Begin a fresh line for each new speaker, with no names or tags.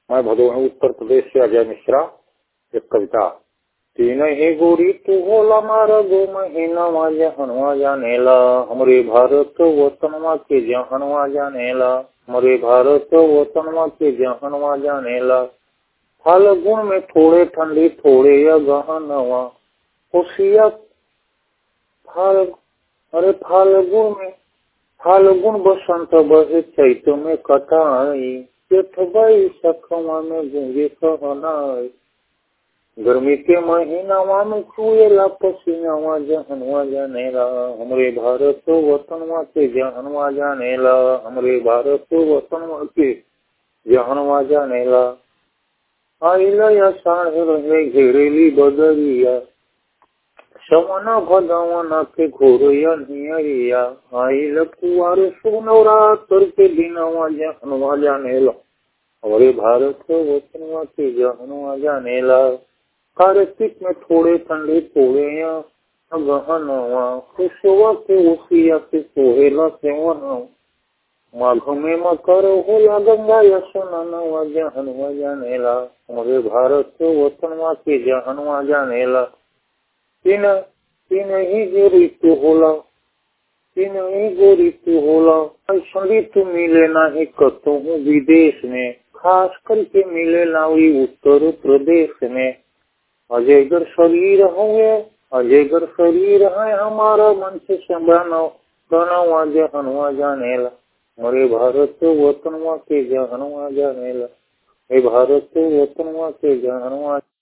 मैं भदोही उत्तर प्रदेश से अजय मिश्रा एक कविता तीन ही गोरी तू होला मारा गो महीना जहनवा जानेला हमरे भारत वतनवा के जहनवा जानेला हमरे भारत वतनवा के जहनवा जानेला फाल्गुन में थोड़े ठंडी थोड़े या गहनवा खुशिया फाल अरे फाल्गुन में फाल्गुन बसंत बहे चैत में कटाई जेठ बैसखवा में गूंगे कहनाई गर्मी के महीनावा में चुएला पसीनावा जहनवा जानेला हमरे भारत वतनवा के जहनवा जानेला हमरे भारत वतनवा के जहनवा जानेला आइला या साढ़े रहे घेरेली बदरिया सवना भगवान के घोरया नियरिया आइल कुआर सोनौरा तर के दिनवा जहनवा जानेला हमरे भारत वतनवा के जहनवा जानेला कार्तिक में थोड़े ठंडे थोड़े या गहनवा खुशवा के उसिया के सोहेला सेवन माघ में मकर होला गंगा यशनवा जहनवा जानेला हमरे भारत वतनवा के जहनवा जानेला तीन तीन ही जो ऋतु होला तीन ही जो ऋतु होला ऐसा ऋतु मिले नहीं कतहूँ विदेश में खास करके मिले ना उत्तर प्रदेश में अजयगर शरीर हुए अजयगर शरीर है हमारा मन से संभाना गनवा जहनवा जानेला मरे भारत वतनवा के जहनवा जानेला हे भारत वतनवा के जहनवा